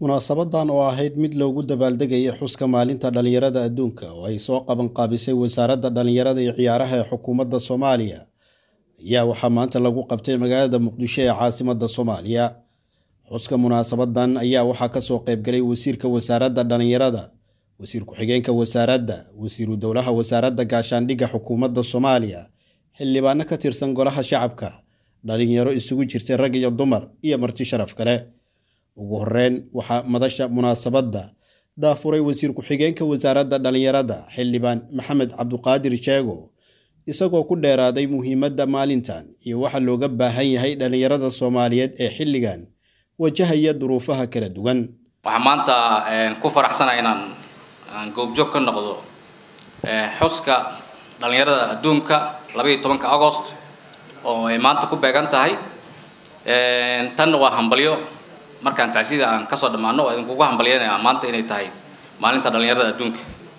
munaasabadan oo ahayd mid loogu dabaaldegayay xuska maalinta dhallinyarada adduunka oo ay soo qabanqaabisay wasaaradda dhallinyarada iyo ciyaaraha ee xukuumadda soomaaliya ayaa waxaa maanta lagu qabtay magaalada muqdisho ee caasimadda soomaaliya xuska munaasabadan ayaa waxaa kasoo qaybgalay wasiirka wasaaradda dhallinyarada wasiir ku-xigeenka wasaaradda wasiiru dowlaha wasaaradda gaashaandhigga xukuumadda soomaaliya xildhibaano ka tirsan golaha shacabka dhalinyaro isugu jirtay rag iyo dumar iyo marti sharaf kale ugu horeyn waxaa madasha munaasabadda daafuray wasiir ku-xigeenka wasaaradda dhallinyarada xildhibaan maxamed cabduqaadir sheego isagoo ku dheeraaday muhiimadda maalintan iyo waxa looga baahan yahay dhallinyarada soomaaliyeed ee xilligan wajahaya duruufaha kala duwan waxaan maanta ku faraxsanahay inaan aan goobjoog ka noqdo xuska dhallinyarada adduunka labaiyo tobanka agost oo ay maanta ku beegan tahay tanna waa hambalyo markaan tacsida aan kasoo dhammaano oo idinkugu hambalyanaya maanta inay tahay maalinta dhallinyarada adduunka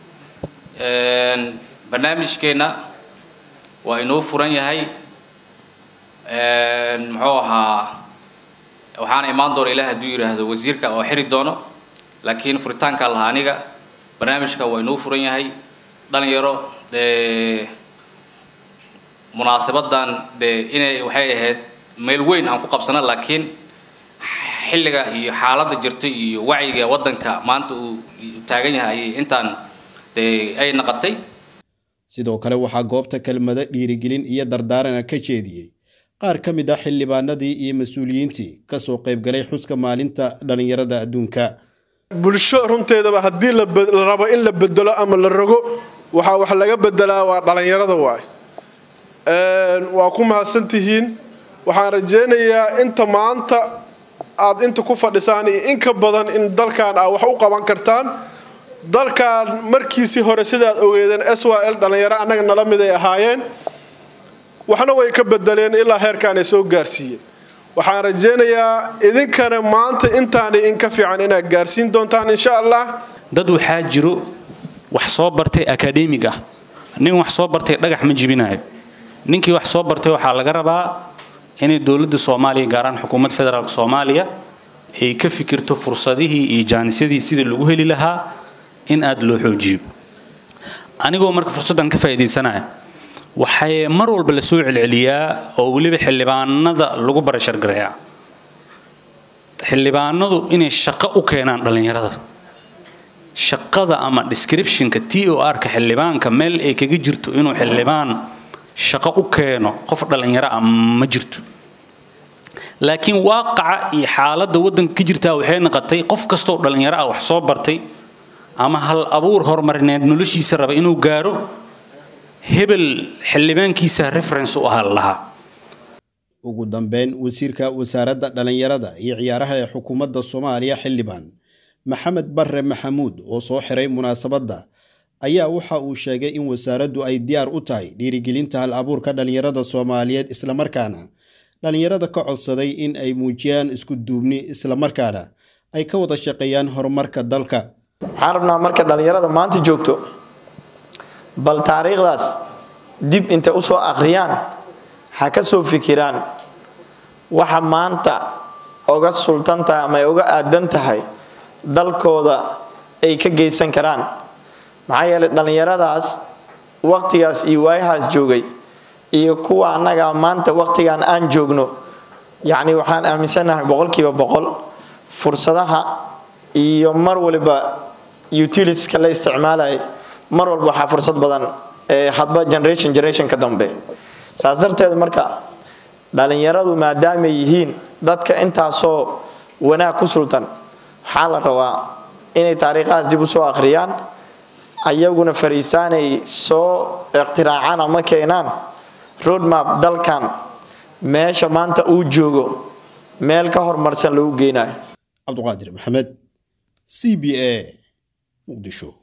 barnaamijkeenna waa inoo furan yahay muxuu ahaa waxaana imaan doona ilaah hadduu yidhaahdo wasiirka oo xiri doono laakiin furitaanka lahaa aniga barnaamijka waa inoo furan yahay dhalinyaro dee munaasabadan dee inay waxay ahayd meel weyn aan ku qabsana laakiin xilliga iyo xaaladda jirta iyo wacyiga waddanka maanta uu taagan yahay ayay intaan dee ay naqatay sidoo kale waxaa goobta kelmado dhiirigelin iyo dardaarana ka jeediyey qaar ka mid ah xildhibaanadii iyo mas-uuliyiintii kasoo qaybgalay xuska maalinta dhallinyarada adduunka bulsho runteedaba haddii la rabo in la bedelo ama la rogo waxaa wax laga bedelaa waa dhallinyarada waay waa ku mahadsantihiin waxaan rajaynayaa inta maanta aad inta ku fadhisaan iyo in ka badan in dalkan aa wax u qaban kartaan dalkan markiisii hore sidaad ogeedeen s y l dhallinyaro annaga nala mid ay ahaayeen waxna way ka bedeleen ilaa heerkaan ay soo gaarsiiyeen waxaan rajaynayaa idinkana maanta intaani in ka fiican inaad gaarsiin doontaan insha allah dad waxaa jiro wax soo bartay akademig ah nin wax soo bartay dhagax ma jibinayo ninkii wax soo bartay waxaa laga rabaa inay dowladda soomaaliya gaaraan xukuumadda federaalk soomaaliya ay ka fikirto fursadihii iyo jaanisyadii sidii lagu heli lahaa in aada loo xoojiyo anigoo marka fursaddan ka faa'iidaysanaya waxay mar walba la soo celceliyaa oo weliba xildhibaanada lagu barashargareeyaa xildhibaanadu inay shaqo u keenaan dhallinyarada shaqada ama descriptionka t o r-ka xildhibaanka meel ay kaga jirto inuu xildhibaan shaqo u keeno qof dhallinyaro ah ma jirto laakiin waaqaca iyo xaaladda waddanka ka jirtaa waxay noqotay qof kastoo dhallinyaro ah wax soo bartay ama hal abuur horumarineed noloshiisa raba inuu gaaro hebel xildhibaankiisa reference u ahaa lahaa ugu dambeyn wasiirka wasaaradda dhallinyarada iyo ciyaaraha ee xukuumadda soomaaliya xildhibaan maxamed barre maxamuud oo soo xiray munaasabadda ayaa waxa uu sheegay in wasaaraddu ay diyaar u tahay dhiirigelinta hal abuurka dhallinyarada soomaaliyeed islamarkaana dhallinyarada ka codsaday in ay muujiyaan isku duubni islamarkaana ay ka wada shaqeeyaan horumarka dalka waxaan rabnaa marka dhallinyarada maanta joogto bal taariikhdaas dib intay usoo akhriyaan ha ka soo fikiraan waxa maanta oga sultan tahay ama ay uga aadan tahay dalkooda ay ka geysan karaan maxaa yeelay dhallinyaradaas waqtigaas iyo waayahaas joogay iyo kuwa annaga maanta waqtigan aan joogno yacni waxaan aaminsanahay boqolkiiba boqol fursadaha iyo mar waliba utilitieska la isticmaalaya mar walba waxaa fursad badan ee hadba generation generation ka dambe saas darteed marka dhallinyaradu maadaamay yihiin dadka intaasoo wanaag ku sultan waxaa la rabaa inay taariikhahaas dib u soo akhriyaan ayaguna fariistaanay soo iqtiraacaan ama keenaan roadmap dalkan meesha maanta uu joogo meel ka horumarsan lagu geynayo cabduqaadir maxamed c b a muqdisho